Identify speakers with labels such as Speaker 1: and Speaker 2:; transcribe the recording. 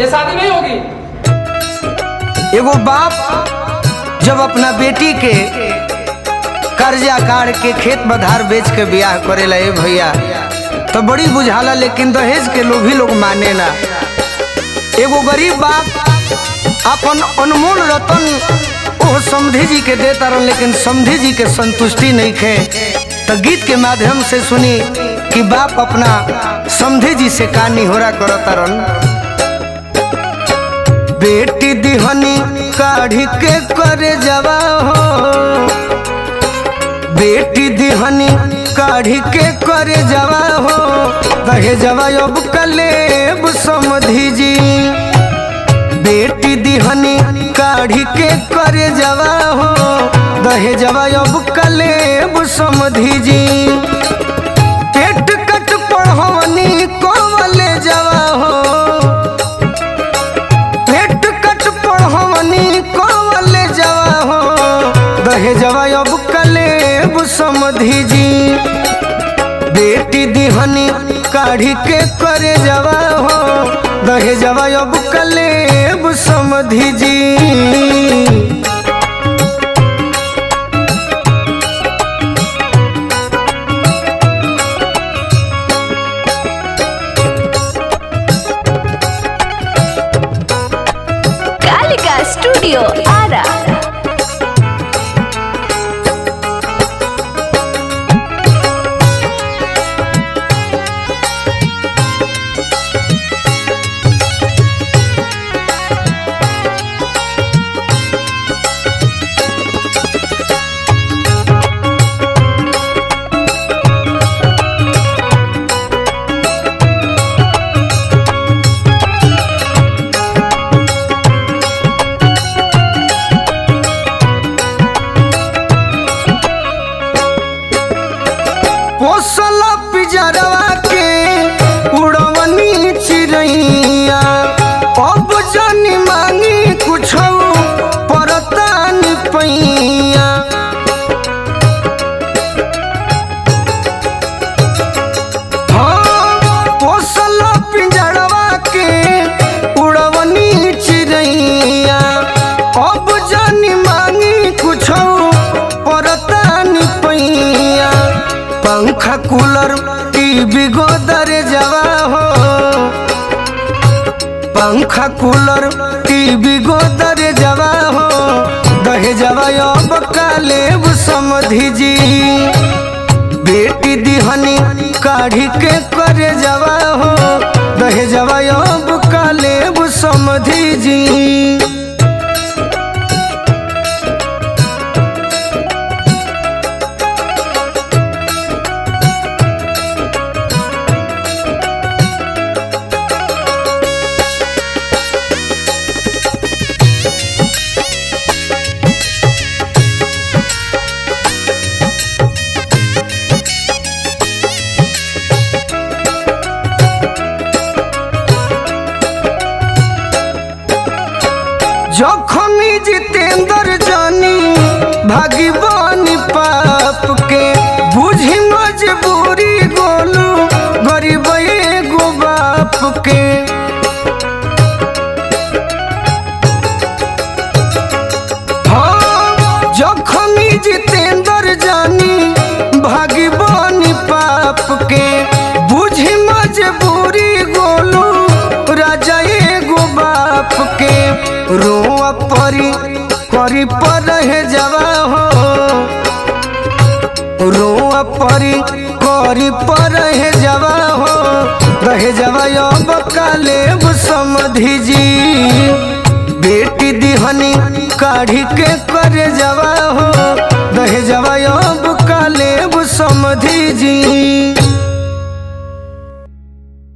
Speaker 1: ये शादी नहीं होगी
Speaker 2: एगो बाप जब अपना बेटी के कर्जा काढ़ के खेत बधार बेच के बियाह करेला ए भैया तो बड़ी बुझाला लेकिन दहेज के लोग ही लोग माने ना एगो गरीब बाप अपन अनमोल रतन ओह समधी जी के देता रहन लेकिन समधी जी के संतुष्टि नहीं खे तो गीत के माध्यम से सुनी कि बाप अपना समधी जी से का निहोरा करता रहन बेटी दिहनी काढ़ी के करे जवा हो बेटी दिहनी काढ़ी के करे जवा हो कहे जवा अब कलेब समधी जी बेटी दिहनी काढ़ी के करे जवा हो दहे जवा अब कलेब समधी जी पेट कट पढ़वनी कोवले जवा हो पेट कट पढ़वनी कोवले जवा हो दहे जवा अब कलेब समधी जी बेटी दिहनी काढ़ी के करे जवा हो दहे जवा अब कलेब समधी जी
Speaker 3: कालिका स्टूडियो आरा
Speaker 2: पोसल पिजरवा के उड़वनी चिड़ैया अब जानी मांगी कुछ परतान पैया हाँ, पोसल पिंजरवा के उड़वनी चिड़ैया अब जानी मांगी कुछ परतान पैया पंखा कूलर टीवी गोदर जवा हो पंखा कूलर टीवी गोदर जवा हो दहे जवा अब कालेब समधी जी बेटी दिहनी काढ़ी के करे जवा हो दहे जवा अब कालेब समधी जी जखमी जितेंद्र जानी भागीवानी पाप के बुझी मजबूरी गोलू गरीब एगो बाप के हाँ, जखमी जितेंद्र जानी भागीवानी पाप के बुझी मजबूरी गोलू राजा एगो बाप के रोआ परी करी पर रहे जवा हो रोआ परी करी पर रहे जवा हो रहे जवा अब कालेब समधी जी बेटी दिहनी काढ़ी के करे जवा हो रहे जवा अब कालेब समधी जी